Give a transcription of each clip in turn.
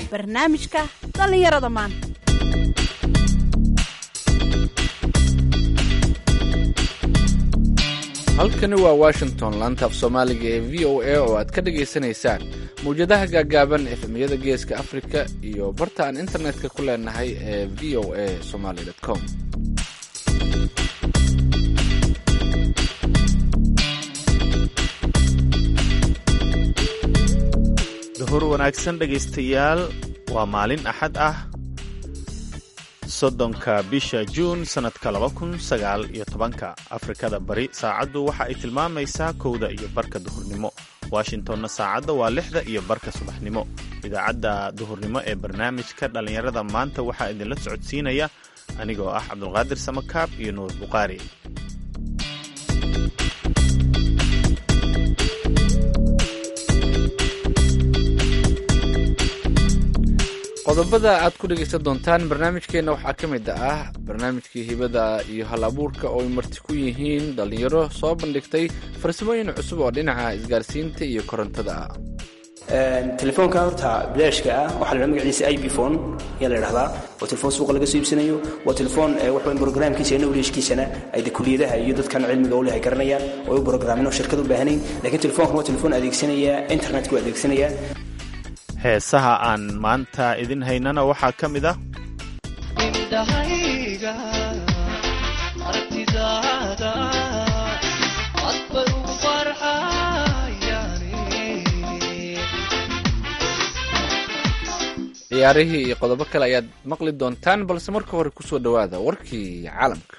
barnaamijka dhallinyarada maanta halkani waa washington laanta af soomaaliga ee v o a oo aad ka dhagaysanaysaan mawjadaha gaagaaban efemyada geeska afrika iyo barta aan internetka ku leenahay ee v o a somaly com duhur wanaagsan dhegaystayaal waa maalin axad ah soddonka bisha juun sannadka laba kun sagaal iyo tobanka afrikada bari saacaddu waxa ay tilmaamaysaa kowda iyo barka duhurnimo washingtonna saacadda waa lixda iyo barka subaxnimo idaacadda duhurnimo ee barnaamijka dhallinyarada maanta waxaa idinla socodsiinaya anigoo ah cabdulqaadir samakaab iyo nuur buqaari qodobada aad ku dhegaysan doontaan barnaamijkeenna waxaa ka mid ah barnaamijkii hibada iyo hal abuurka oo ay marti ku yihiin dhallinyaro soo bandhigtay farsamooyin cusub oo dhinaca isgaarsiinta iyo korontada ah telefoonka horta bilaashka ah waxaa la magaciisa ibphone ayaa la idhahdaa waa telefoon suuqa laga soo iibsanayo waa telefoon waxweyn brograamkiisa iyo nowleshkiisana ay de kuliyadaha iyo dadkan cilmiga u leh ay garanayaan oo ay u brograamino shirkad u baahanayn laakiin telefoonkan waa telefoon adeegsanaya internetka u adeegsanaya heesaha aan maanta idin haynana waxaa ka mid ah indhahayga aragtidaada adbay ugu farxayani ciyaarihii iyo qodobo kale ayaad maqli doontaan balse marka hore kusoo dhowaada warkii caalamka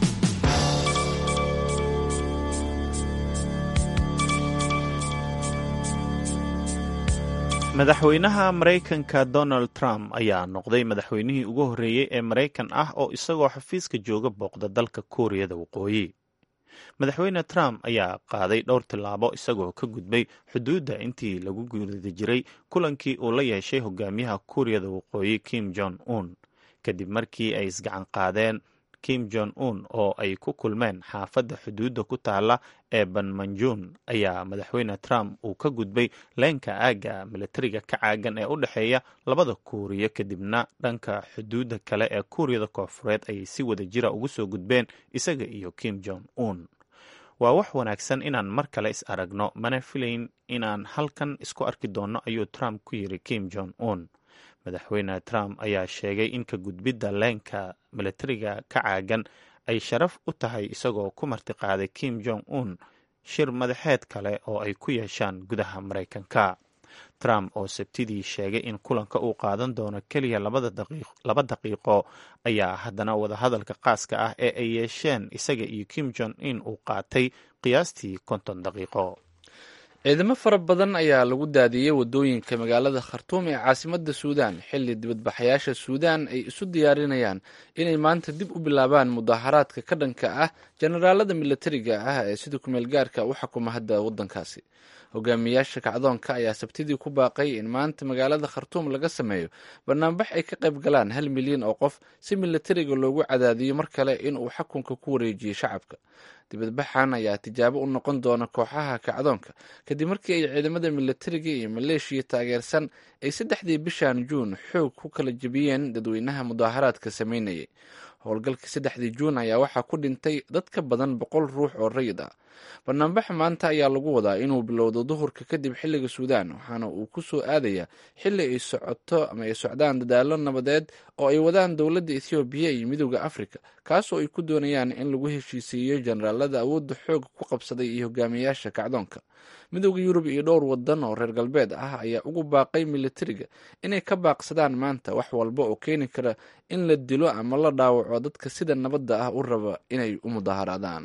madaxweynaha maraykanka donald trump ayaa noqday madaxweynihii ugu horreeyey ee maraykan ah oo isagoo xafiiska jooga booqda dalka kuuriyada waqooyi madaxweyne trump ayaa qaaday dhowr tillaabo isagoo ka gudbay xuduudda intii lagu guda jiray kulankii uu la yeeshay hogaamiyaha kuuriyada waqooyi kim jong un kadib markii ay isgacan qaadeen kim jong un oo ay ku kulmeen xaafadda xuduudda ku taala ee banmanjun ayaa madaxweyne trump uu ka gudbay leenka aagga milatariga ka caagan ee u dhexeeya labada kuuriya kadibna dhanka xuduudda kale ee kuuriyada koofureed ayay si wada jira ugu soo gudbeen isaga iyo kim jong un waa wax wanaagsan inaan mar kale is aragno mana filayn inaan halkan isku arki doonno ayuu trump ku yiri kim jong un madaxweyne trump ayaa sheegay in ka gudbidda leenka milatariga ka caagan ay sharaf u tahay isagoo ku martiqaaday kim jong un shir madaxeed kale oo ay ku yeeshaan gudaha maraykanka trump oo sabtidii sheegay in kulanka uu qaadan doono keliya laba daqiiqo ayaa haddana wadahadalka qaaska ah ee ay yeesheen isaga iyo kim jong un uu qaatay qiyaastii konton daqiiqo ciidamo fara badan ayaa lagu daadiyey wadooyinka magaalada khartuum ee caasimadda suudaan xilli dibadbaxayaasha suudaan ay isu diyaarinayaan inay maanta dib u bilaabaan mudaharaadka ka dhanka ah jenaraalada milatariga ah ee sida kumeel gaarka u xukuma hadda waddankaasi hogaamiyaasha kacdoonka ayaa sabtidii ku baaqay in maanta magaalada khartuum laga sameeyo banaanbax ay ka qayb galaan hal milyan oo qof si milatariga loogu cadaadiyo mar kale inuu xakunka ku wareejiyo shacabka dibadbaxan ayaa tijaabo u noqon doona kooxaha kacdoonka kadib markii ay ciidamada milatariga iyo maleeshiya taageersan ay saddexdii bishan juun xoog ku kala jebiyeen dadweynaha mudaaharaadka sameynayay howlgalkii saddexdii juun ayaa waxaa ku dhintay dad ka badan boqol ruux oo rayid ah banaanbaxa maanta ayaa lagu wadaa inuu bilowdo duhurka kadib xilliga suudaan waxaana uu ku soo aadayaa xilli ay socoto ama ay socdaan dadaalo nabadeed oo ay wadaan dowladda ethoobiya iyo midooda afrika kaasoo ay ku doonayaan in lagu heshiisiiyo jenaraalada awoodda xooga ku qabsaday iyo hogaamiyaasha kacdoonka midooda yurub iyo dhowr wadan oo reer galbeed ah ayaa ugu baaqay milatariga inay ka baaqsadaan maanta wax walba oo keeni kara in la dilo ama la dhaawaco dadka sida nabadda ah u raba inay u mudaharaadaan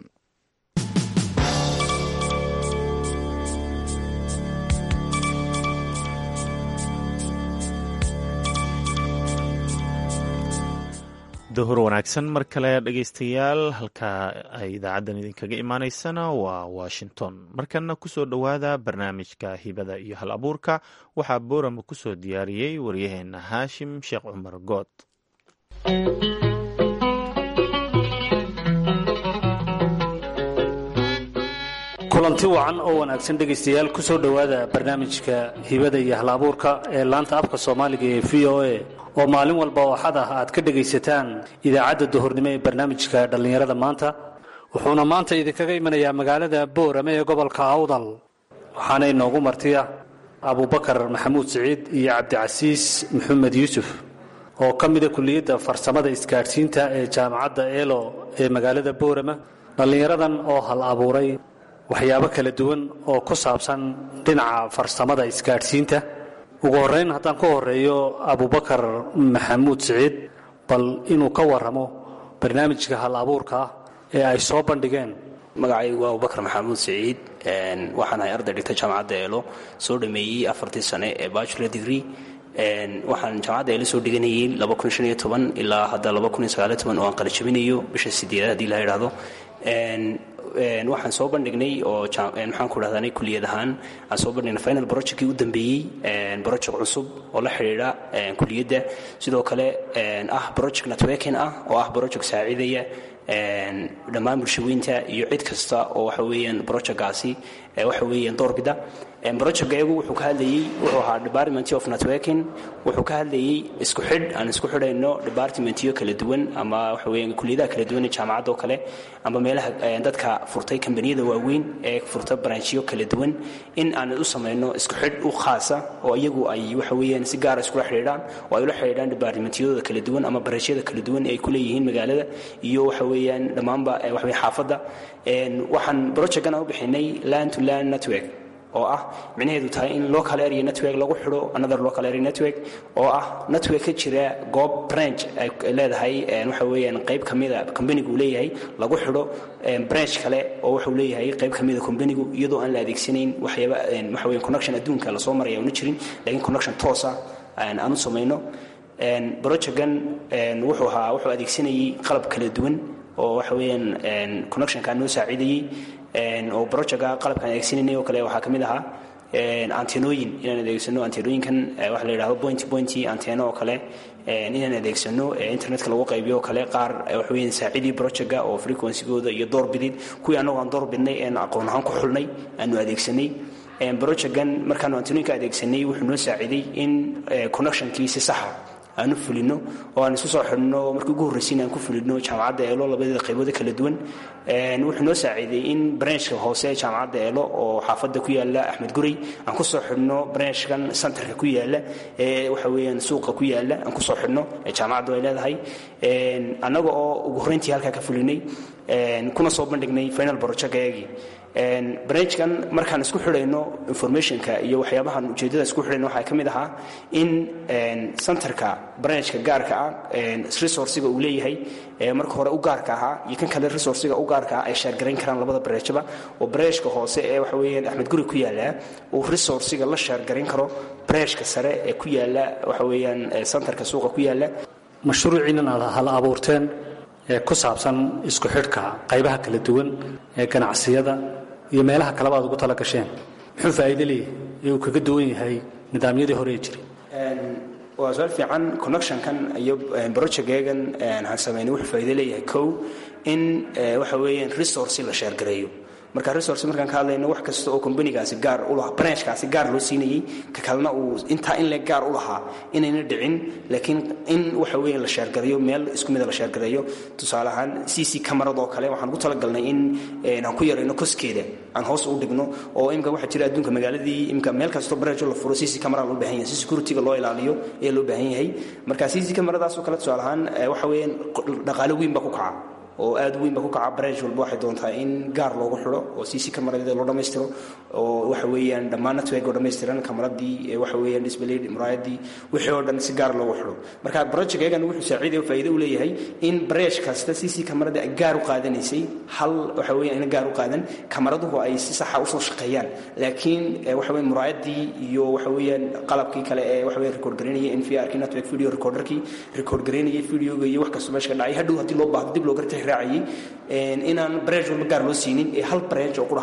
duhur wanaagsan mar kale dhegaystayaal halka ay idaacaddan idinkaga imaaneysana waa washington markana kusoo dhowaada barnaamijka hibada iyo hal abuurka waxaa boorama kusoo diyaariyey waryaheena haashim sheekh cumar good kulanti wacan oo wanaagsan dhegaystayaal ku soo dhowaada barnaamijka hibada iyo hal-abuurka ee laanta afka soomaaliga ee v o a oo maalin walba oo xad ah aad ka dhegaysataan idaacadda duhurnimo ee barnaamijka dhallinyarada maanta wuxuuna maanta idinkaga imanayaa magaalada boorame ee gobolka awdal waxaana inoogu martiya abubakar maxamuud siciid iyo cabdicasiis maxamed yuusuf oo ka mida kuliyadda farsamada isgaadhsiinta ee jaamacadda eelo ee magaalada boorama dhallinyaradan oo hal abuuray waxyaabo kala duwan oo ku saabsan dhinaca farsamada isgaadhsiinta ugu horrayn haddaan ku horeeyo abubakar maxamuud siciid bal inuu ka warramo barnaamijka hal abuurka ah ee ay soo bandhigeen magacaygu waa abubakar maxamuud siciid waxaan ahay arday dhigta jaamacadda eelo soo dhameeyey afartii sane ee bachelor degree waxaan jaamacadda eelo soo dhiganayay ilaa hadda oo aan qalijabinayo bisha sideedaad haddii la idhaahdo waxaan soo bandhignay oo maxaan ku dhahdaa kuliyad ahaan aan soo bandhignay final projectkii u dambeeyey project cusub oo la xidhiidha kuliyadda sidoo kale ah project networking ah oo ah project saacidaya dhammaan bulshaweynta iyo cid kasta oo waxa weeyaan projectkaasi waxa weeyaan doorbida projectga iyagu wuxuu ka hadlayey wuxuu ahaa department of networking wuxuu ka hadlayey isku xidh aan isku xidhayno departmentyo kala duwan ama waxa weeyaan kuliyadaha kala duwan ee jaamacadda oo kale ama meelaha dadka furtay kambaniyada waaweyn ee furta branchyo kala duwan in aan u samayno isku xidh u khaasa oo iyagu ay waxa weeyaan si gaara iskula xidhiidhaan oo ay ula xidhiidhaan departmentyadooda kala duwan ama branchiyada kala duwan ee ay ku leeyihiin magaalada iyo waxa weeyaan dhammaanba waxa weeyaan xaafadda waxaan projectkan u bixinay land to land network oo ah micnaheedu tahay in local area network lagu xidho another local area network oo ah network ka jira goob branch ay leedahay waxa weeyaan qayb ka mida companigu uu leeyahay lagu xidho branch kale oo wuxuu leeyahay qayb ka mida companigu iyadoo aan la adeegsanayn waxyaaba waxa weeyaan connection adduunka lasoo maraya una jirin laakiin connection toosa aan u samayno projectgan wuxuu ahaa wuxuu adeegsanayay qalab kala duwan oo waxa weeyaan connectionkaa noo saacidayey oo projectka qalabkaan adeegsananay oo kale waxaa ka mid ahaa antenooyin inaan adeegsano antenooyinkan waxa la yidhahdo point pointy anteno oo kale inaan adeegsano internetka lagu qaybiyo oo kale qaar waxa weeyaan saacidii projectka oo frequencygooda iyo doorbidid kuwii annagu aan doorbidnay een aqoon ahaan ku xulnay aanu adeegsanay projectkan markaanu antenooyinka adeegsanay wuxuu noo saaciday in connectionkii si saxa aanu fulino oo aan isu soo xidhno markii ugu horraysiin aan ku fulino jaamacadda eelo labadeeda qaybooda kala duwan wuxuu noo saaciiday in branchka hoose ee jaamacadda eelo oo xaafadda ku yaala axmed gurey aan ku soo xidhno branchkan centerka ku yaala ee waxa weeyaan suuqa ku yaala aan ku soo xidhno ee jaamacaddu ay leedahay annaga oo ugu horrayntii halkaa ka fulinay kuna soo bandhignay final projectkayaagii branchkan markaan isku xidhayno informationka iyo waxyaabahan ujeeddada isku xidhayno waxaa ka mid ahaa in centerka branchka gaarka ah resourciga uu leeyahay marka hore u gaarka ahaa iyo kan kale resourciga u gaarka ah ay sheergarayn karaan labada branchba oo branchka hoose ee waxa weeyaan axmed guri ku yaala uu resourciga la sheergarayn karo branchka sare ee ku yaala waxa weeyaan centerka suuqa ku yaala mashruuciinan aad hal abuurteen ee ku saabsan isku xidhka qaybaha kala duwan ee ganacsiyada iyo meelaha kaleba aad ugu tala gasheen muxuu faa'iido leeyahay ee uu kaga duwan yahay nidaamyadii hore ee jiray waa su-aal fiican connectionkan iyo projectgeegan aan samaynay wuxuu faa'iido leeyahay kow in waxa weeyaan resource la sheergareeyo marka resource markaan ka hadlayno wax kasta oo companygaasi gaar u lahaa branchkaasi gaar loo siinayey ka kalena uu intaa in le gaar u lahaa inayna dhicin laakiin in waxa weeye la sheergareeyo meel isku mida la sheergareeyo tusaale ahaan c c camarad oo kale waxaan ugu talagalnay in aan ku yarayno koskeeda aan hoos u dhigno oo imika waxaa jira adduunka magaaladii imika meel kastoo branch la furo c c camera loo baahan yahay si securityga loo ilaaliyo ayaa loo baahan yahay marka c c camaradaas oo kale tusaale ahaan waxa weeyaan dhaqaale weyn baa ku kaca oo aad weyn ba ku kaca branch walba waxay doontaa in gaar loogu xidho oo cc camaradeeda loo dhammaystiro oo waxa weeyaan dhammaan network oo dhammaystiran kamaradii waxa weeyaan display muraayadii wixii oo dhan si gaar loogu xidho marka projectkeegan wuxuu saaciidaya oo faa'iido u leeyahay in branch kasta cc kamarada ay gaar u qaadanaysay hal waxa weeyaan ina gaar u qaadan kamaraduhu ay si saxa usoo shaqeeyaan laakiin waxa weeyaan muraayadii iyo waxa weeyaan qalabkii kale ee waxa weeyaan record gareynaya nvrkii network video recorderkii record gareynaya videoga iyo wax kasta meesha ka dhacay hadhow haddii loo baahdo dib loo gartay raacayay inaan branch walba gaar loo siinin ee hal branch oo ku dhahaata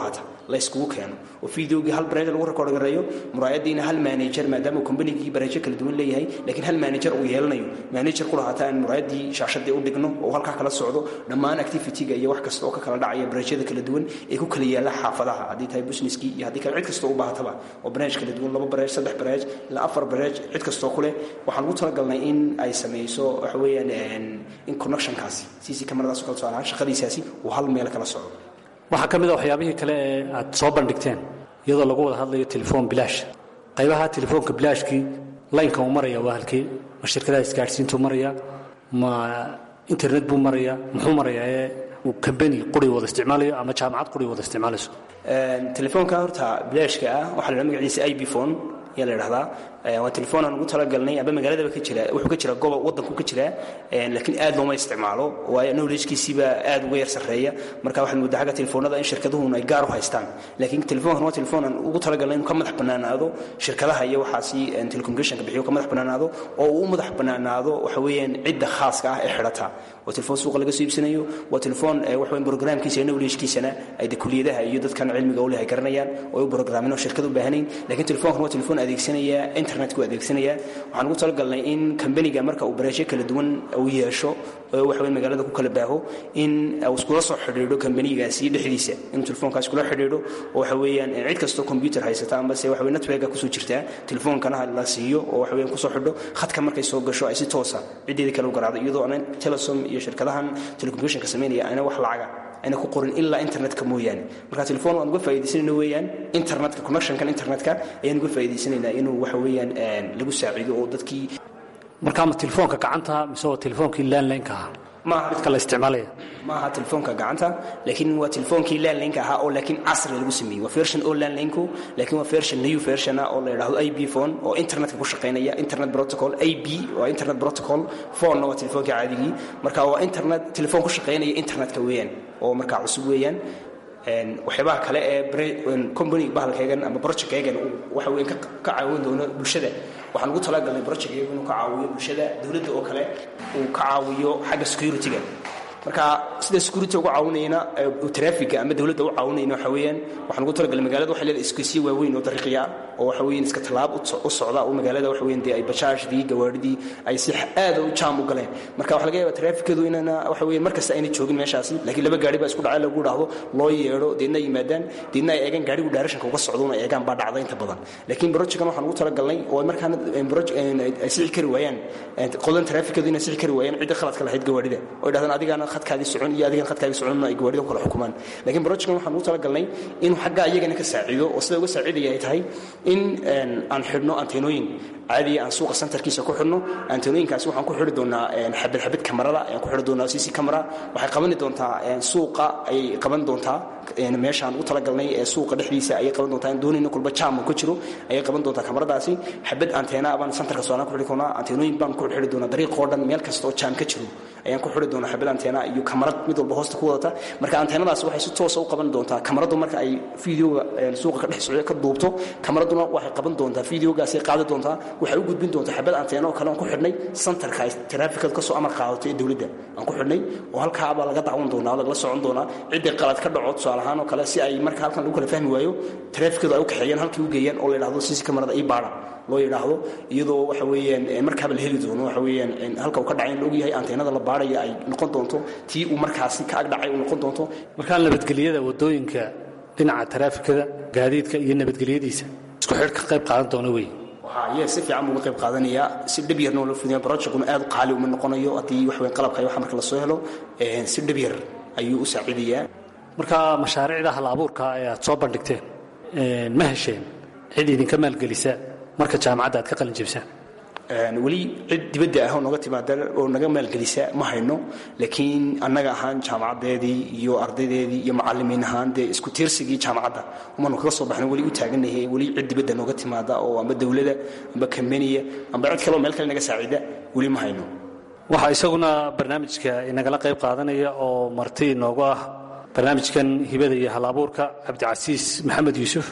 layskugu keeno oo videogii hal bareej lagu record gareeyo muraayadiina hal manager maadaama kombanigii bareejo kala duwan leeyahay laakiin hal manager uu yeelanayo manager ku lahaata aan muraayadii shaashadii u dhigno oo halkaa kala socdo dhammaan activity-ga iyo wax kasta oo ka kala dhacaya bareejyada kala duwan ee ku kala yaala xaafadaha haddii tahay businesskii iyo haddii kale cid kasta u baahataba oo bareej kala duwan laba bareej saddex bareej ilaa afar bareej cid kastoo ku leh waxaan ugu talagalnay in ay samayso waxa weeyaan in connectionkaasi cc cameradaas oo kale tusaale ahaan shaqadiisaasi uu hal meel kala socdo waxaa ka mid a waxyaabihii kale ee aad soo bandhigteen iyadoo lagu wada hadlayo telefoon bilaash qaybaha telefoonka bilaashkii laynka uu maraya waa halkii ma shirkadaha isgaadhsiintuu maraya ma internet buu maraya muxuu marayaa ee uu kambani quri wada isticmaalayo ama jaamacad quri wada isticmaalayso telefoonka horta bilaashka ah waxaa la magaciisa ib phone ayaa la idhahdaa waa telefoon aan ugu talagalnay amba magaaladaba ka jira wuxuu ka jira gobob waddanku ka jira laakiin aad looma isticmaalo waayo knowledgekiisiiba aad uga yar sarreeya marka waxaad moodaa xagga telefoonada in shirkaduhun ay gaar u haystaan laakiin telefoonkan waa telefoon aan ugu talagalnay inuu ka madax bannaanaado shirkadaha iyo waxaasi telecommunicationka bixiyo ka madax bannaanaado oo uu u madax bannaanaado waxa weeyaan cidda khaaska ah ee xidhata waa telefoon suuqa laga soo iibsanayo waa telefoon waxa weyn programkiisa iyo knowledgekiisana ay de kuliyadaha iyo dadkan cilmiga u leh ay garanayaan oo ay u programin oo shirkad u baahanayn laakiin telefoonkan waa telefoon adeegsanaya internetku adeegsanaya waxaan ugu talagalnay in kambaniga marka uu bareesho kala duwan uu yeesho oo waxa weyn magaalada ku kala baaho in uu iskula soo xidhiidho kambanigaasi dhexdiisa inuu telefoonkaas kula xidhiidho oo waxa weeyaan cid kastoo computer haysata ambase waxa weyn networka kusoo jirtaa telefoonkana la siiyo oo waxa weeyaan kusoo xidho khadka markay soo gasho ay si toosa ciddeedii kale u garaacdo iyadoo aanan telesom iyo shirkadahan telecommunicationka samaynaya ayna wax lacaga ayna ku qorin ilaa internetka mooyaane marka telefoon waan uga faa'iidaysanayna weeyaan internetka connectionkan internetka ayaan uga faa'iidaysanaynaa inuu waxa weeyaan lagu saaciido oo dadkii marka ama telefoonka gacanta mise waa telefoonkii landlineka ahaa maaha midka la isticmaalaya ma aha telefoonka gacanta laakiin waa telefoonkii landlineka ahaa oo laakiin casri lagu sameeyey waa version oo landlinku laakiin waa version new version ah oo la yidhaahdo ib phone oo internetka ku shaqaynaya internet protocol ib waa internet protocol phone waa telefoonkii caadigii marka waa internet telefoon ku shaqaynaya internetka weeyaan oo markaa cusub weeyaan waxyaabaha kale ee company bahalkaygan ama projectkaygan waxa weyn ka caawin doono bulshada waxaan ugu talagalnay projectkaygu inuu ka caawiyo bulshada dowladda oo kale uu ka caawiyo xagga security-ga marka sida security uga caawinayna traffiga ama dowladda u caawinayna waxa weeyaan waxaan ugu talagalnay magaalada waxay leedahay iskuisyo waaweyn oo dariiqya oo waxa weeyaan iska tallaab u socda oo magaalada waxa weeyaan dee ay bajaashdii gawaadhidii ay si aad u jaam u galeen marka waxa laga yaabaa trafficadu inana waxa weeyaan mar kasta ayna joogin meeshaasi laakiin laba gaari baa isku dhacay lagu dhahdo loo yeedho deedna ay yimaadaan deedna ay eegaan gaarigu daarashanka uga socdo una eegaan baa dhacda inta badan laakiin projectkan waxaan ugu talagalnay oo markaana ay sixi kari waayaan qodan trafficadu inay sixi kari waayaan cidda khaladka lahayd gawaadhida oo ay dhahdaan adigaana khadkaadii socon iyo adigan khadkaadii soconna ay gawaadhida kala xukumaan laakiin projectkan waxaan ugu talagalnay inuu xaggaa iyagana ka saaciido oo sida uga saaciidaya ay tahay in aan xidhno anteenooyin caadiya aan suuqa centerkiisa ku xidhno anteenooyinkaasi waxaan ku xidhi doonaa xabad xabad kamarada ayaan ku xidhi doonaa cc camera waxay qabani doontaa suuqa ayay qaban doontaa meeshaan ugu talagalnay ee suuqa dhexdiisa ayay qaban doontaa in doonayna kulba jaam ku jiro ayay qaban doontaa kamaradaasi xabad anteena baan centerka soolaan ku xidhi doonaa anteenooyin baan ku xidhi doonaa dariiqoo dhan meel kasta oo jaam ka jiro ayaan ku xidhi doonaa xabad anteena iyo kamarad mid walba hoosta ku wadata marka anteenadaasi waxay si toosa u qaban doontaa kamaradu marka ay videoga suuqa ka dhex socda ka duubto kamaraduna waxay qaban doontaa videogaasay qaadi doontaa waxay u gudbin doontaa xabad anteena oo kale aan ku xidhnay centerka ay traafikadu ka soo amar qaadato ee dowladda aan ku xidhnay oo halkaabaa laga dacwan doonaa oo lagala socon doonaa ciddii qalad ka dhaco tusaale ahaan oo kale si ay marka halkan lagu kala fahmi waayo traafikadu ay u kaxeeyaan halkii u geeyaan oo la yidhahdo sisi kamarada ii baadha loo yidhaahdo iyadoo waxa weeyaan markaaba la heli doono waxa weeyaan halka uu ka dhacay in la ogyahay anteenada la baadhaya ay noqon doonto tii uu markaasi ka ag dhacay uu noqon doonto markaa nabadgelyada wadooyinka dhinaca taraafikada gaadiidka iyo nabadgelyadiisa isku xidh ka qayb qaadan doona wey waxaa si fiican buu uga qayb qaadanayaa si dhib yarna la fudiya projectuna aad u qaali uma noqonayo haddii wax weyn qalabka iyo waxa marka la soo helo si dhib yar ayuu u saaciidayaa marka mashaariicda hal abuurka ee aad soo bandhigteen ma hesheen cid idinka maalgelisa marka jaamacadda aad ka qalin jebisaan weli cid dibadda ah oo noga timaada oo naga maalgelisa ma hayno laakiin annaga ahaan jaamacadeedii iyo ardaydeedii iyo macalimiin ahaan dee isku tiirsigii jaamacadda umanu kaga soo baxno weli u taaganahay weli cid dibadda nooga timaada oo amba dowlada amba kambaniya amba cid kale oo meel kale naga saacida weli ma hayno waxaa isaguna barnaamijka inagala qayb qaadanaya oo marti inoogu ah barnaamijkan hibada iyo hal abuurka cabdicasiis maxamed yuusuf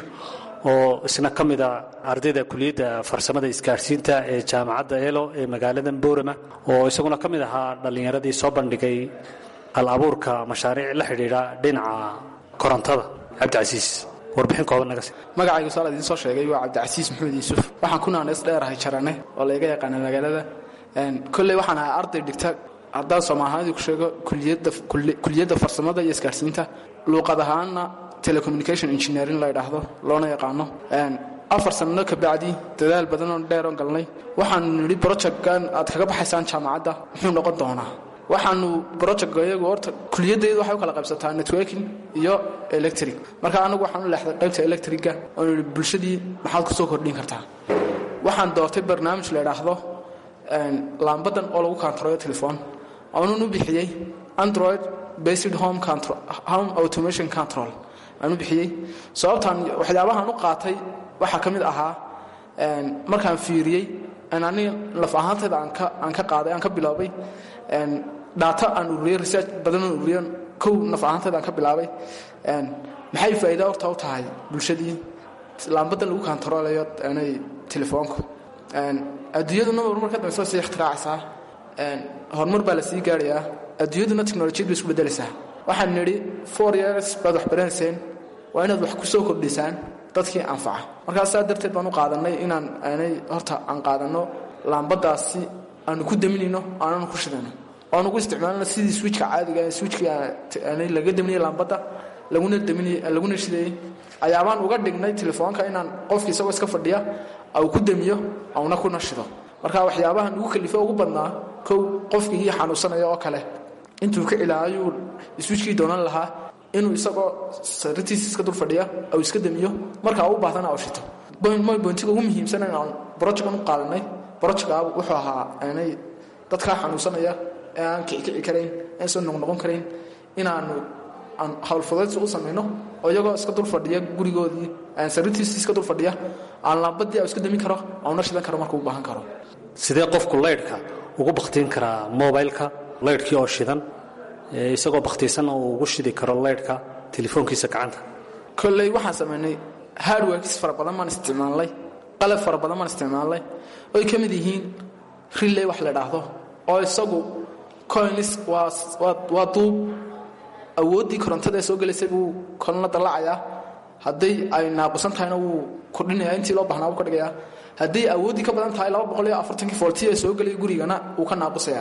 oo isna ka mid a ardayda kuliyadda farsamada isgaadhsiinta ee jaamacadda elo ee magaalada boorama oo isaguna ka mid ahaa dhallinyaradii soo bandhigay hal abuurka mashaariic la xidhiidha dhinaca korontada cabdicasiis warbixin kooban naga si magacaygu saal idiin soo sheegay waa cabdicasiis maxamed yuusuf waxaan ku naaneys dheerahay jarane oo layga yaqaana magaalada kolley waxaan ahaa arday dhigta haddaan soomaalihaadii ku sheego kuliyadda kuliyadda farsamada iyo isgaarsiinta luuqad ahaanna telecommunication engineering la ydhaahdo loona yaqaano afar sanno ka bacdi dadaal badan oo dheer oo galnay waxaanu nidhi brojectkan aad kaga baxaysaan jaamacadda muxuu noqon doonaa waxaanu brojectga iyagu horta kuliyaddeedu waxay u kala qaybsataa networking iyo electric marka anagu waxaan u leexday qaybta electricga oo nidhi bulshadii maxaad ku soo kordhin kartaa waxaan doortay barnaamij la idhaahdo laambadan oo lagu kantaroyo telefon aanun u bixiyey android based home home automation control aan u bixiyey sababtaan waxyaabahaan u qaatay waxaa ka mid ahaa markaan fiiriyey aniga laf ahaantayda aan ka qaaday aan ka biloobay dhaato aan ururiyey research badanoo ururiyo kow naf ahaantayda aan ka bilaabay maxay faa'iida horta u tahay bulshadii laambadan lagu kantaroolayo telefoonku adduunyaduna horumar ka dambaysa sii ikhtiraacaysaa horumar baa la sii gaarayaa adduunyaduna teknolojiyad bay isku beddelaysaa waxaan nidhi four years baad wax baranayseen waa inaad wax ku soo kordhisaan dadkii anfaca markaas saa darteed baan u qaadanay inaan aanay horta aan qaadanno laambadaasi aanu ku daminayno aananu ku shidano oan ugu isticmaalno sidii swijka caadiga swijkii aanay laga daminayay laambadda laguna daminay laguna shidayey ayaabaan uga dhignay telefoonka inaan qofki isagoo iska fadhiya au ku damiyo auna kuna shido marka waxyaabahan ugu kalifo ugu badnaa kow qofkii xanuunsanaya oo kale intuu ka ilaayuu iswijkii doonan lahaa inuu isagoo saritiisa iska dul fadhiya au iska damiyo markaa u baahdana au shito bointiga ugu muhiimsan aan brojectan u qaadanay brojectka wuxuu ahaa aanay dadkaa xanuunsanaya ee aan kicikici karayn aan soo noqnoqon karayn inaanu aan howlfudaydsi u samayno oo iyagoo iska dul fadhiya gurigoodii saritiisa iska dul fadhiya aan laambadii iska damin karo auna shidan karo markuu u baahan karo sidee qofku laydhka ugu bakhtiin karaa mobileka laydhkii oo shidan isagoo bakhtiisanna uu ugu shidi karo laydhka telefoonkiisa gacanta kolley waxaan samaynay hardworkis fara badan baan isticmaalnay qalab fara badan baan isticmaalnay oy ka mid yihiin riley wax la dhaahdo oo isagu coins waa duub awooddii korontada ee soo gelaysay buu kolna dallacayaa hadday ay naaqusan tahayna wuu kordhinaya intii loo bahnaa buu ka dhigayaa hadday awooddii ka badan tahay laba boqol iyo afartankii foolti ee soo gelaya gurigana wuu ka naaqusayaa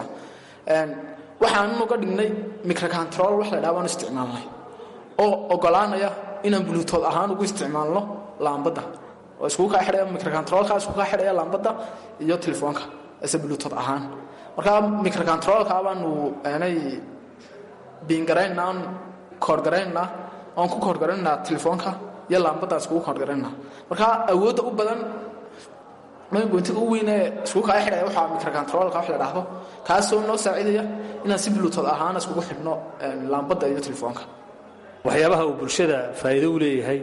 waxaannu ga dhignay microcontrol wax la dhaha baan isticmaalnay oo ogolaanaya inaan bluetood ahaan ugu isticmaalno laambadda oo iskugu kaa xidhaya microcontrolka iskugu kaa xidhaya laambadda iyo telefoonka ise bluetood ahaan marka microcontrolka baanu aanay biingaraynaa aan koorgaraynaa oon ku koorgaraynaa telefoonka iyo laambadaan iskugu koorgaraynaa marka awoodda u badan maygoyntiga u weyn ee iskugu kaa xidhaya waxaa microcontrolka wax la dhaahdo kaasoo noo saacidaya inaan si bluetood ahaan iskugu xidhno laambadda iyo telefoonka waxyaabaha uu bulshada faa'iido u leeyahay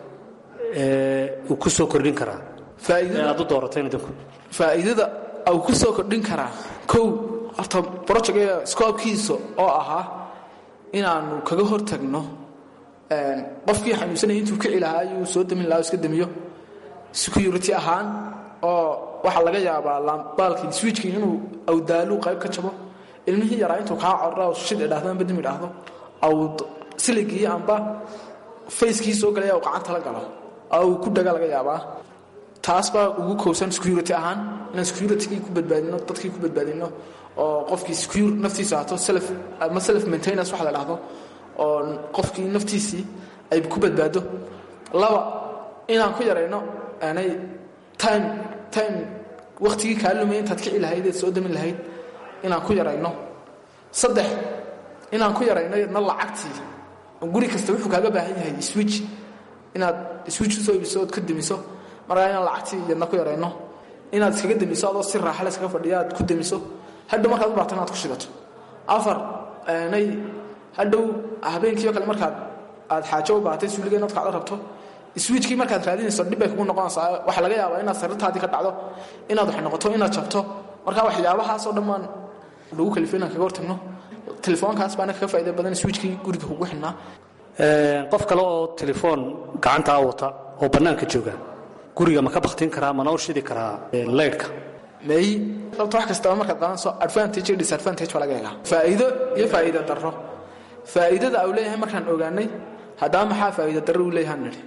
ee uu ku soo kordhin karaa ee aad u doorateen idinku faa'iidada uu ku soo kordhin karaa kow horta brojectga scoobkiisa oo ahaa inaanu kaga hortagno qofkii xanuunsanaya intuu kici lahaa ayuu soo damin lahaa iska damiyo security ahaan oo waxaa laga yaabaa baalkii swiijkii inuu awdaaluu qayb ka jabo ilmihii yaraa intuu kaa corra shid idhaahdo amba dimi idhaahdo aw siligii amba fayskii soo galaya uu gacanta la galo oo uu ku dhaga laga yaabaa taas baa ugu kowsan security ahaan inaan securitygii ku badbaadino dadkii ku badbaadino oo qofkii secure naftiisa ahaato self ama self maintenance waxa la dhahdo oo qofkii naftiisii ay ku badbaado laba inaan ku yarayno aanay time time wakhtigii kaa lumay intaad kici lahayd eed soo damin lahayd inaan ku yarayno saddex inaan ku yarayno yadna lacagtii guri kasta wuxuu kaaga baahan yahay switch inaad switch usoo ibiso ood ka demiso markaa inaan lacagtii yadna ku yarayno inaad iskaga demiso adoo si raaxa la iskaga fadhiya aad ku demiso hadhow markaad u baahto inaad ku shidato afar nay hadhow habeenkiio kale markaad aad xaajo u baahatay suuliga inaad kacdo rabto swiijkii markaad raadinayso dhib bay kugu noqonaysaa waxaa laga yaabaa inaad sarirtaadii ka dhacdo inaad wax noqoto inaad jabto marka waxyaabahaasoo dhammaan lagu kalifo inaan kaga hortagno telefoonkaas baana kaga faa'iida badan swiijkii guriga kugu xidhnaa qof kale oo telefoon gacantaa wata oo bannaanka jooga guriga ma ka baktin karaa mana u shidi karaa laydhka may sababta wax kastaba markaad qadanayso advantage iyo disadvantage baa laga egaa faa'iido iyo faa'iida darro faa'iidada uu leeyahay markaan ogaanay haddaba maxaa faa'iida darro uu leeyahay nidhi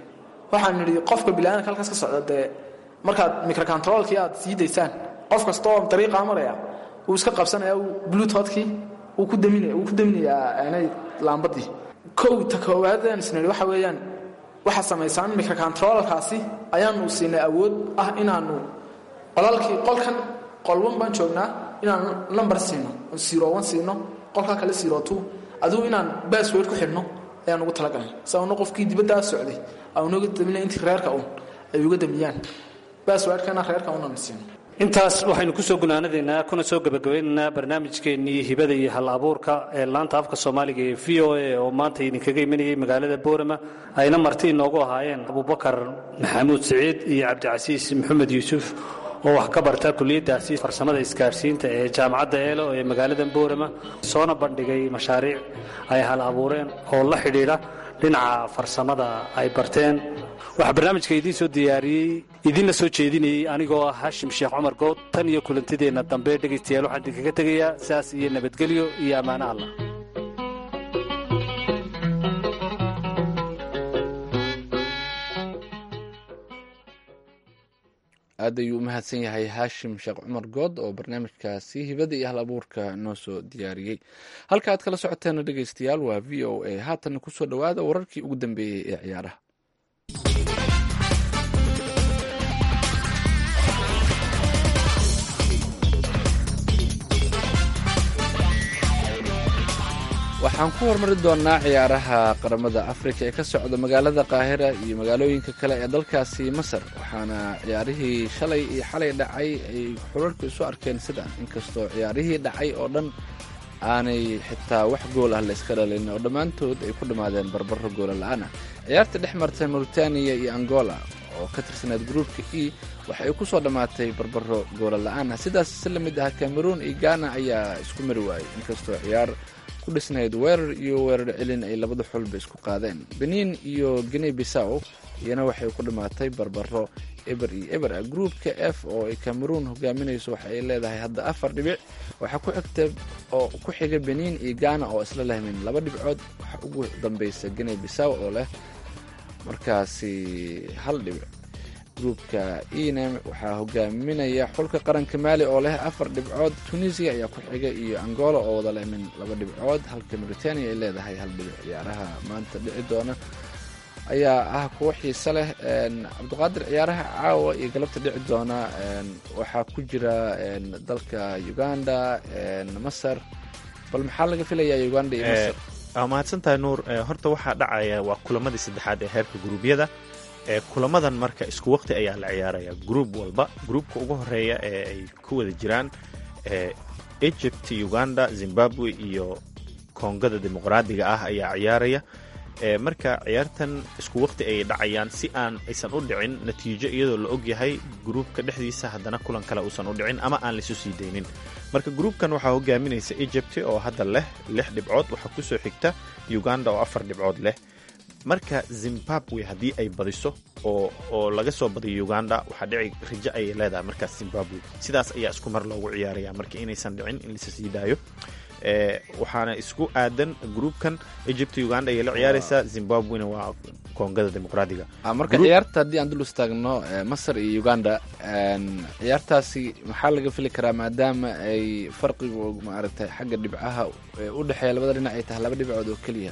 waxaan nidhi qofka bilaadanka halkaas ka socda dee markaad microcontrolkii aad sii daysaan qof kasta oo dariiqaa maraya wuu iska qabsanaya bluetoothkii wuu ku daminaya wuu ku daminayaa aanay laambadii kow ta koowaadaan isnidhi waxa weeyaan waxaa samaysaan microcontrolkaasi ayaanu siinay awood ah inaanu qolalkii qolkan qolwan baan joognaa inaan number siino zero one siino qolkaa kale zero two adigu inaan bassword ku xidhno ayaan ugu talagalnay sababna qofkii dibaddaa socday aanuga damina intii reerka un ay uga damiyaan basswordkana reerka unaan siino intaas waxaynu kusoo gunaanadaynaa kuna soo gebagabaynaynaa barnaamijkeennii hibada iyo hal abuurka ee laanta afka soomaaliga ee v o a oo maanta idinkaga imanayay magaalada boorama ayna marti inoogu ahaayeen abubakar maxamuud siciid iyo cabdicasiis maxamed yuusuf oo wax ka barta kuliyaddaasi farsamada isgaarsiinta ee jaamacadda eelo ee magaalada boorama soona bandhigay mashaariic ay hal abuureen oo la xidhiidha dhinaca farsamada ay barteen waxaa barnaamijka idiin soo diyaariyey idinla soo jeedinayey anigoo ah hashim sheekh cumar good tan iyo kulantideenna dambe dhegaystayaal waxaan idinkaga tegayaa saas iyo nabadgelyo iyo ammaano allah aad ayuu u mahadsan yahay haashim sheekh cumar good oo barnaamijkaasi hibada iyo hal abuurka noo soo diyaariyey halka aad kala socoteena dhegaystayaal waa v o a haatanna kusoo dhowaada wararkii ugu dambeeyey ee ciyaaraha waxaan ku hormari doonaa ciyaaraha qaramada afrika ee ka socda magaalada qaahira iyo magaalooyinka kale ee dalkaasi masar waxaana ciyaarihii shalay iyo xalay dhacay ay xurarku isu arkeen sidaan inkastoo ciyaarihii dhacay oo dhan aanay xitaa wax gool ah la iska dhalin oo dhammaantood ay ku dhammaadeen barbaro goola la-aan ah ciyaarta dhex martay mauritaniya iyo angola oo ka tirsaneed gruupka e waxa ay ku soo dhammaatay barbaro goola la-aan ah sidaas si la mid ah cameroon iyo ghana ayaa isku mari waayey inkastoo ciyaar ku dhisnayd weerar iyo weerar celin ay labada xulba isku qaadeen benin iyo guinea bissaw iyana waxay ku dhammaatay barbaro eber iyo eber ah gruupka f oo ay cameroon hogaaminayso waxa ay leedahay hadda afar dhibic waxaa ku xigta oo ku xiga benin iyo ghana oo isla lehmin laba dhibcood waxa ugu dambeysa guinea bissaw oo leh markaasi hal dhibic gruupka enem waxaa hogaaminaya xulka qaranka maali oo leh afar dhibcood tunisia ayaa ku xiga iyo angola oo wada lehmin laba dhibcood halka mauritania ay leedahay hal dhibic ciyaaraha maanta dhici doona ayaa ah kuwo xiise leh cabdiqaadir ciyaaraha caawa iyo galabta dhici doona waxaa ku jira dalka uganda masar bal maxaa laga filayaa uganda iyo masar waa mahadsantahay nuur horta waxaa dhacaya waa kulamadii saddexaad ee heerka guruubyada kulamadan marka isku waqti ayaa la ciyaaraya gruub walba gruubka ugu horeeya ee ay ku wada jiraan egypt uganda zimbabwe iyo koongada dimuqraadiga ah ayaa ciyaaraya marka ciyaartan isku waqti ayay dhacayaan si aan aysan u dhicin natiijo iyadoo la ogyahay gruubka dhexdiisa haddana kulan kale uusan u dhicin ama aan laisu sii daynin marka gruubkan waxaa hogaaminaysa egypt oo hadda leh lix dhibcood waxaa kusoo xigta uganda oo afar dhibcood leh marka zimbabwe haddii ay badiso oo oo laga soo badiyo uganda waxaa dhici rajo ayay leedahay markaas zimbabwe sidaas ayaa isku mar loogu ciyaaraya marka inaysan dhicin in lasa sii daayo waxaana isku aadan gruubkan egypt uganda ayay la ciyaaraysaa zimbabwena waa koongada dimuqraadiga marka ciyaarta haddii aan dul istaagno masar iyo uganda ciyaartaasi maxaa laga fili karaa maadaama ay farqigu maaragtay xagga dhibcaha u dhexeeya labada dhinac ay tahay laba dhibcood oo keliya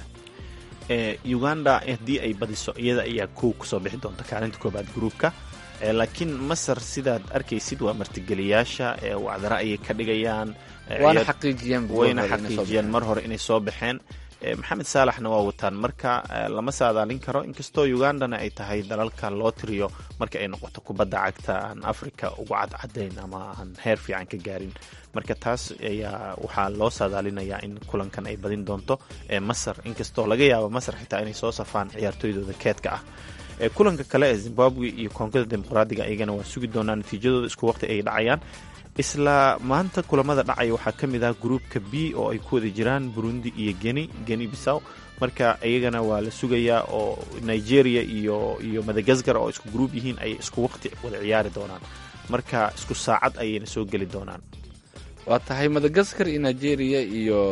uganda haddii ay badiso iyada ayaa kow kusoo bixi doonta kaalinta koobaad gruubka laakiin masar sidaad arkaysid waa martigeliyaasha wacdara ayay ka dhigayaan waana xaqiijiyeen wayna xaqiijiyeen mar hore inay soo baxeen maxamed saalaxna waa wataan marka lama saadaalin karo inkastoo ugandana ay tahay dalalka loo tiriyo marka ay noqoto kubadda cagta aan africa ugu cadcadayn ama aan heer fiican ka gaarin marka taas ayaa waxaa loo saadaalinayaa in kulankan ay badin doonto masar inkastoo laga yaabo masar xitaa inay soo safaan ciyaartooydooda keedka ah kulanka kale ee zimbabwe iyo koongada dimuqraadiga iyagana waa sugi doonaa natiijadooda isku waqti ay dhacayaan isla maanta kulamada dhacaya waxaa ka mid ah gruupka b oo ay ku wada jiraan burundi iyo geni geni bisaw marka iyagana waa la sugayaa oo nigeria iyo iyo madagaskar oo isku gruub yihiin ayay isku waqti wada ciyaari doonaan marka isku saacad ayayna soo geli doonaan waa tahay madagaskar iyo nigeria iyo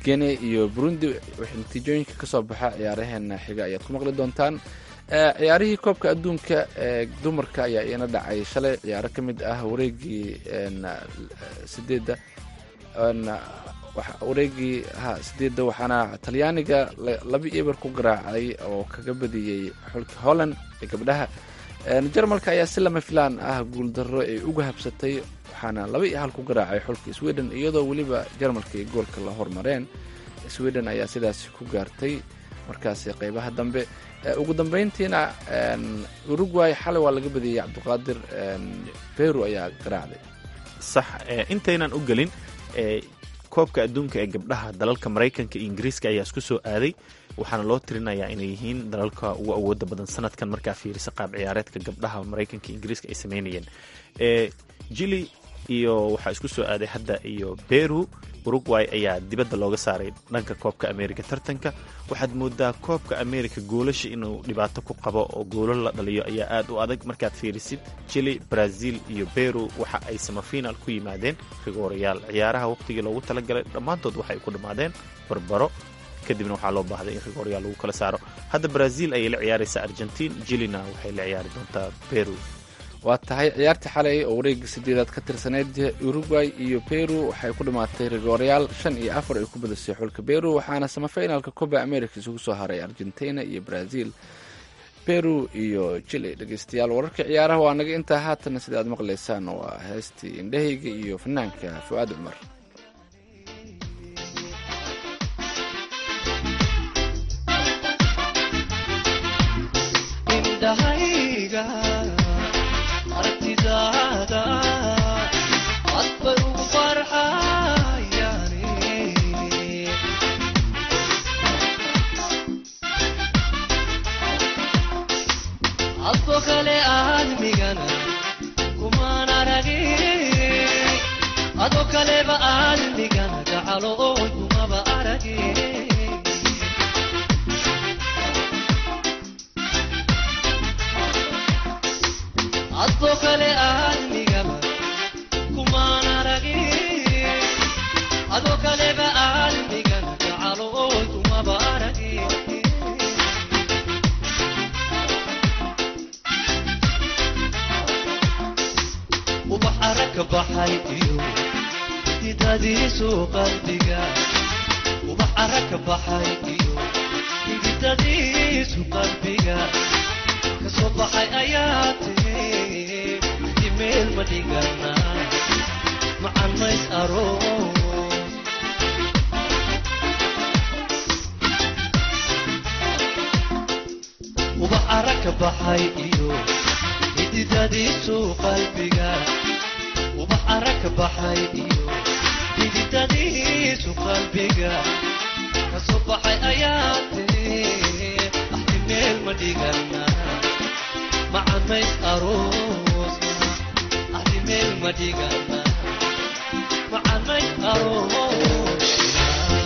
guinea iyo burundi wixii natiijooyinka kasoo baxa ciyaaraheena xiga ayaad ku maqli doontaan Eh, ciyaarihii koobka adduunka ee dumarka ayaa iina dhacay shalay ciyaaro ka mid ah wareegii en, eh, sideedda en, waxa- wareegii ha sideedda waxaana talyaaniga la- laba eber ku garaacay oo kaga badiyey xulka holland ee gabdhaha En, jarmalka ayaa si lama filaan ah guuldarro ay uga habsatay waxaana laba iyo hal ku garaacay xulka sweden iyadoo weliba jarmalka ay goolka la hormareen sweden ayaa sidaasi ku gaartay markaasi qeybaha dambe Eh, ugu dambeyntiina en, uruguay xalay waa laga badiyey cabdiqaadir en, peru ayaa garaacday sax ee, intaynan u gelin ee, koobka adduunka ee gabdhaha dalalka maraykanka iyo ingiriiska ayaa isku soo aaday waxaana loo tirinayaa inay yihiin dalalka ugu awooda badan sanadkan markaa fiirisa qaab ciyaareedka gabdhaha maraykanka iyo ingiriiska ay sameynayeen ee, jili iyo waxaa isku soo aaday hadda iyo peru uruguay ayaa dibadda looga saaray dhanka koobka amerika tartanka waxaad moodaa koobka amerika goolasha inuu dhibaato ku qabo oo goolo la dhaliyo ayaa aad u adag markaad fiirisid chile brazil iyo peru waxa ay samafiinaal ku yimaadeen rigoorayaal ciyaaraha waqtigii loogu talagalay dhammaantood waxay ku dhammaadeen barbaro kadibna waxaa loo baahday in rigoorayaal lagu kala saaro hadda brazil ayay la ciyaaraysaa argentin jilina waxay la ciyaari doontaa peru waa tahay ciyaartii xalay oo wareegga sideedaad ka tirsaneyd uruguay iyo peru waxay ku dhammaatay rigoorayaal shan iyo afar ay ku badisay xulka peru waxaana samafinalka coba america isugu soo haray argentina iyo brazil peru iyo chile dhegeystayaal wararka ciyaaraha waa naga intaa haatana sida aad maqlaysaan waa heestii indhahayga iyo fanaanka fu'aad cumar indhahayga aragtidaada adbay ugu farxayaani adbo kale aadmigana kumaan aragin adoo kaleba aadmigana gacalooy kumaba aragin adoo kale aadmigaba kumaan aragin adoo kaleba aadmigana gacalooy kumaba aragin ubax arag ka baxay iyo hididadiisu qalbiga ubax arag ka baxay iyo hididadiisu qalbiga kasoo baxay ayaa tiri imeel ma dhigana macan mays aroos ubax arag ka baxay iyo hididadiisu qalbiga ubax arag ka baxay iyo hididadiisu qalbiga kasoo baxay ayaa tiri axti meel ma dhigana macan mays aroosna axti meel ma dhigana macan mays aroosna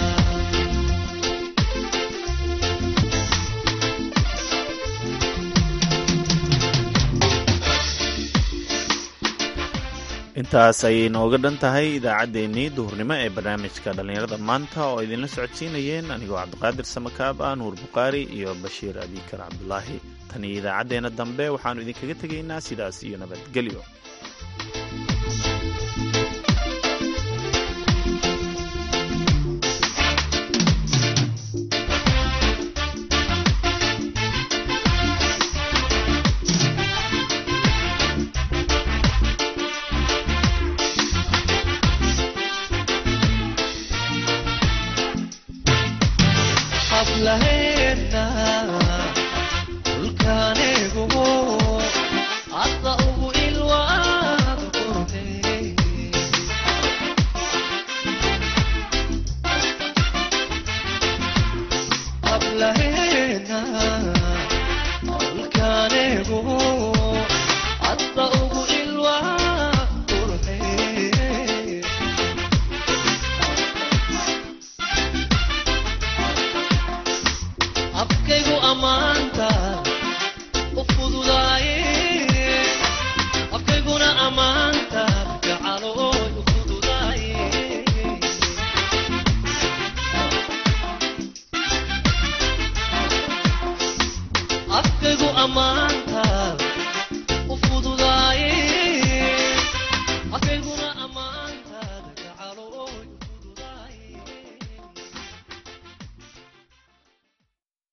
intaas ayay nooga dhan tahay idaacaddeenii duhurnimo ee barnaamijka dhallinyarada maanta oo idinla socodsiinayeen anigoo cabdiqaadir samakaab ah nuur bukhaari iyo bashiir abikar cabdulaahi tan iyo idaacaddeenna dambe waxaannu idinkaga tegaynaa sidaas iyo nabadgelyo hablaheena dhulkaanigumo hadda ugu ilwaad qurtay hablaheena dhulkaanigumo hadda ugu ilwaad qurtay afkaygu ammaanta u fududaaye afkayguna ammaanta gacalooy u fududaaye ammaan